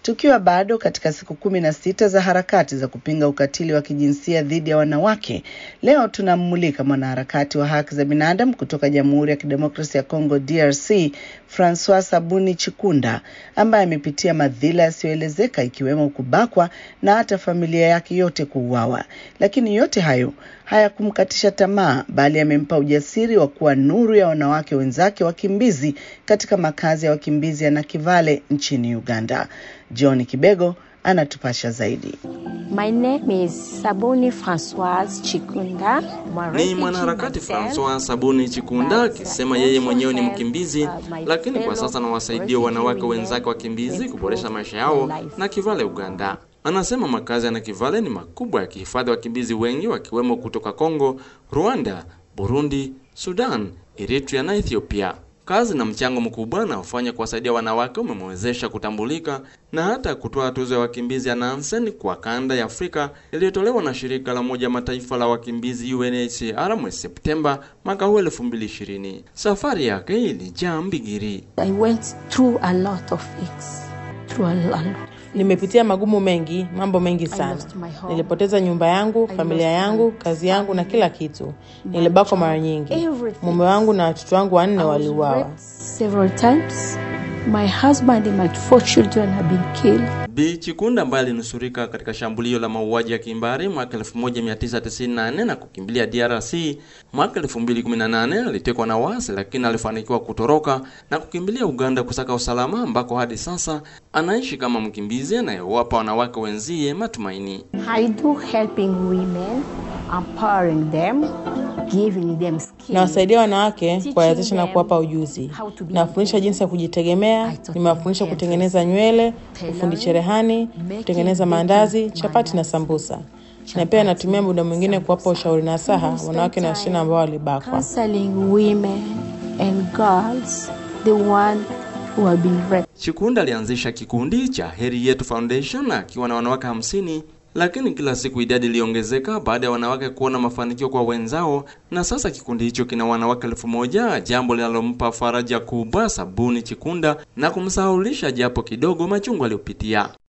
Tukiwa bado katika siku kumi na sita za harakati za kupinga ukatili wa kijinsia dhidi ya wanawake, leo tunammulika mwanaharakati wa haki za binadamu kutoka Jamhuri ya Kidemokrasia ya Kongo DRC, Francois Sabuni Chikunda, ambaye amepitia madhila yasiyoelezeka ikiwemo kubakwa na hata familia yake yote kuuawa. Lakini yote hayo hayakumkatisha tamaa, bali amempa ujasiri wa kuwa nuru ya wanawake wenzake wakimbizi katika makazi ya wakimbizi ya Nakivale nchini Uganda. John Kibego anatupasha zaidi. My name is Sabuni Francoise Chikunda. Ni mwanaharakati Francois Sabuni Chikunda akisema yeye mwenyewe ni mkimbizi, lakini kwa sasa anawasaidia wanawake wenzake wakimbizi kuboresha maisha yao Nakivale, Uganda. Anasema makazi ya Nakivale ni makubwa yakihifadhi wakimbizi wengi wakiwemo kutoka Kongo, Rwanda, Burundi, Sudan, Eritrea na Ethiopia. Kazi na mchango mkubwa anaofanya kuwasaidia wanawake umemwezesha kutambulika na hata kutoa tuzo ya wakimbizi ya Nansen kwa kanda ya Afrika iliyotolewa na shirika la Umoja Mataifa la wakimbizi UNHCR mwezi Septemba mwaka huu 2020. Safari yake ilijaa mbigiri. I went through a lot of things. Through a lot. Nimepitia magumu mengi, mambo mengi sana. lost my home. Nilipoteza nyumba yangu, I familia lost yangu, my kazi yangu na family, kila kitu. my Nilibakwa mara job, nyingi. everything. Mume wangu na watoto wangu wanne I was waliuawa. raped several times. My husband and my four children have been killed. Bi Chikunda ambaye alinusurika katika shambulio la mauaji ya kimbari mwaka 1998 na kukimbilia DRC mwaka 2018, alitekwa na wasi lakini alifanikiwa kutoroka na kukimbilia Uganda kusaka usalama, ambako hadi sasa anaishi kama mkimbizi anayewapa wanawake wenzie matumaini. I do helping women, empowering them, giving them skills. Nawasaidia wanawake Teaching kuwawezesha na them kuwapa ujuzi. how to be Nawafundisha jinsi ya kujitegemea, I taught nimewafundisha them kutengeneza nywele, tailoring, ufundi cherehani, making, kutengeneza baking maandazi, chapati na mandazi, sambusa. Na chapati, pia natumia muda mwingine kuwapa sambusa. ushauri na saha We spend wanawake na wasichana ambao walibakwa. Counseling women and girls, the one who have been raped. Chikunda alianzisha kikundi cha Heri Yetu Foundation akiwa na wanawake hamsini, lakini kila siku idadi iliongezeka baada ya wanawake kuona mafanikio kwa wenzao, na sasa kikundi hicho kina wanawake elfu moja, jambo linalompa faraja kubwa Sabuni Chikunda na kumsahaulisha japo kidogo machungu aliyopitia.